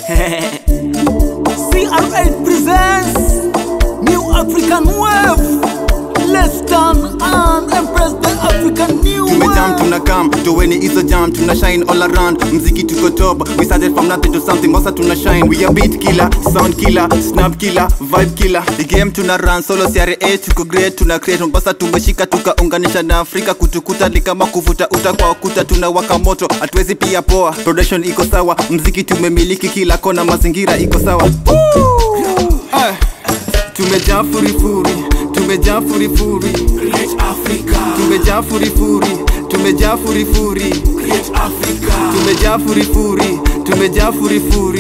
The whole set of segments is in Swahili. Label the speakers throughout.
Speaker 1: CR8 presents New African Wave. Let's turn and embrace the African New
Speaker 2: tumejam
Speaker 1: Wave.
Speaker 2: tuna kam toweni hizo jam tuna shine all around mziki tuko top we started from nothing to something mosa tuna shine we are beat killer sound killer snap killer vibe killer the game tuna run solo CRA tuko great tuna create mombasa tumeshika tukaunganisha na afrika kutukuta ni kama kuvuta uta kwa ukuta tuna waka moto hatuwezi pia poa production iko sawa mziki tumemiliki kila kona mazingira iko sawa Ah, tumejaa furifuri tumejaa furifuri tumejaa furifuri tumejaa furifuri tumejaa furifuri tumejaa furifuri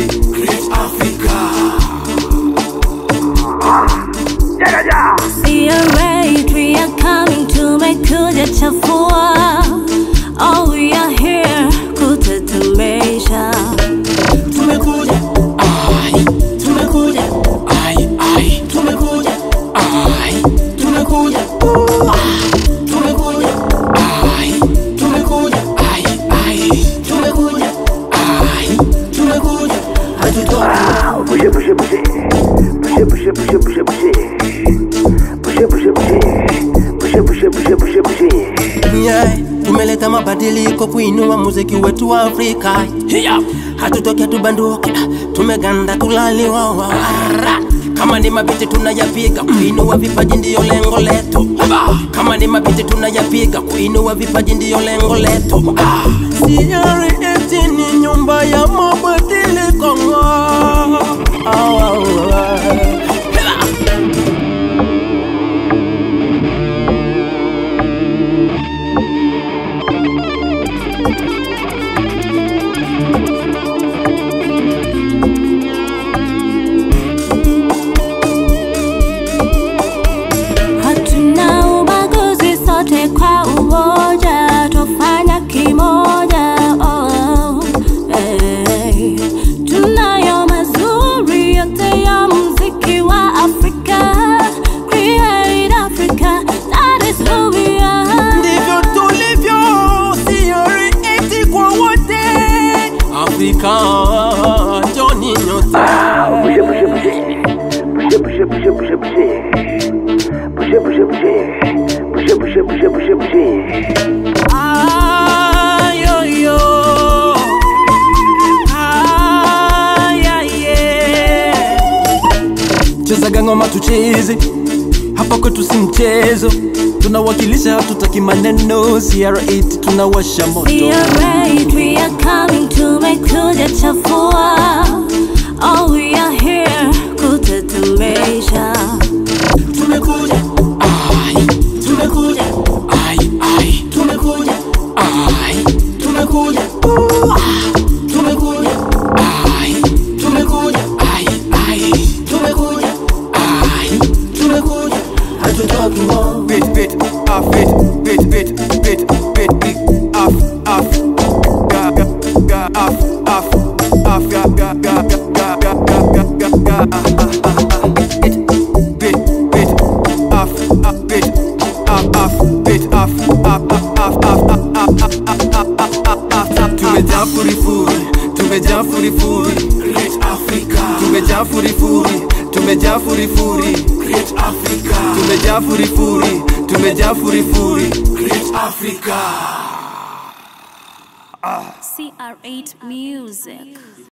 Speaker 3: CRA, we are coming to make kuja chafua. Oh, we are here kutetemesha.
Speaker 4: tumekuja ai tumekuja ai ai tumekuja ai tumekuja tumekuja ai tumekuja ai ai tumekuja ai tumekuja hatutoki
Speaker 5: Bouger, bouger, bouger. Bouger, bouger, bouger, bouger, bouger. Bouger, bouger, bouger. Bouger, bouger, bouger, bouger, bouger.
Speaker 4: yeah. tumeleta mabadiliko kuinua muziki wetu wa afrika yeah. hatutoki hatubanduki tumeganda tulaliwawa kama ni mabiti tunayapiga kuinua vipaji ndiyo lengo letu kama ni mabiti tunayapiga kuinua vipaji ndiyo lengo letu CRET ni nyumba ya mabadiliko Ah, ah, ah.
Speaker 3: Hatuna ubaguzi sote kwa umoja, tufanya kimoja. Oh, hey. Tunayo mazuri yote ya muziki wa Afrika. Create Africa, that is who we are.
Speaker 4: ndivyo tulivyo siorieti kwa wote afrika joni nyote
Speaker 5: Bouger, bouger, bouger. Bouger, bouger, bouger, bouger, bouger. Bouger, bouger, bouger. Bouger, bouger, bouger, bouger, bouger.
Speaker 4: ayoyo ayaye chezaga ngoma tucheze hapa kwetu si mchezo tunawakilisha hatutaki maneno cr8 tunawasha moto
Speaker 3: CRA, we are coming to make kuja chafua. Oh, we are here kutetemesha.
Speaker 4: tumekuja ai tumekuja ai ai tumekuja ai tumekuja tumekuja ai tumekuja ai ai tumekuja ai tumekuja hatutoki mo
Speaker 2: beat beat off beat beat beat beat beat beat off off ga ga ga off off off ga ga ga ga ga ga ga ga ga ah, ah, ah, ah. beat beat beat off off beat off off beat off off off off off off off off off off off tumejaa furifuri tumejaa furifuri
Speaker 4: Great Africa
Speaker 2: tumejaa furifuri tumejaa furifuri
Speaker 4: Great Africa
Speaker 2: tumejaa furifuri tumejaa furifuri
Speaker 4: Great Africa
Speaker 3: CR8 Music.